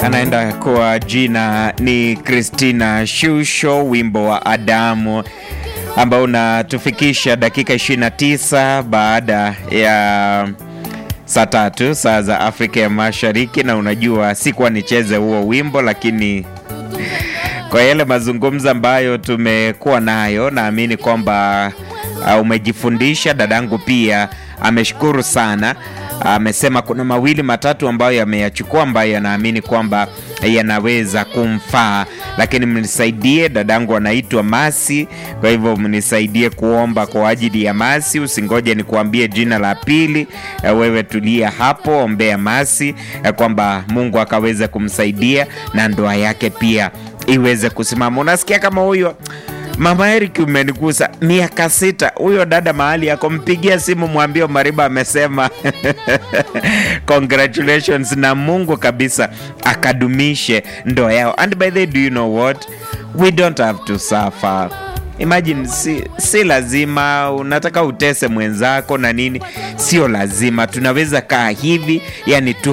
anaenda kwa jina ni Christina Shusho, wimbo wa Adamu ambao unatufikisha dakika 29 baada ya saa tatu saa za Afrika ya Mashariki, na unajua sikuwa nicheze huo wimbo, lakini kwa yale mazungumzo ambayo tumekuwa nayo, naamini kwamba uh, umejifundisha. Dadangu pia ameshukuru sana, amesema kuna mawili matatu ambayo yameyachukua ambayo yanaamini kwamba yanaweza kumfaa, lakini mnisaidie. Dadangu anaitwa Masi, kwa hivyo mnisaidie kuomba kwa ajili ya Masi. Usingoje nikuambie jina la pili, wewe tulia hapo, ombea Masi kwamba Mungu akaweze kumsaidia na ndoa yake pia iweze kusimama. Unasikia kama huyo Mama Eric umenigusa, miaka sita. Huyo dada mahali yako, mpigia simu mwambie Mariba amesema congratulations, na Mungu kabisa akadumishe ndoa yao. And by the way, do you know what we don't have to suffer Imagine, si, si lazima unataka utese mwenzako na nini, sio lazima. Tunaweza kaa hivi, yani tu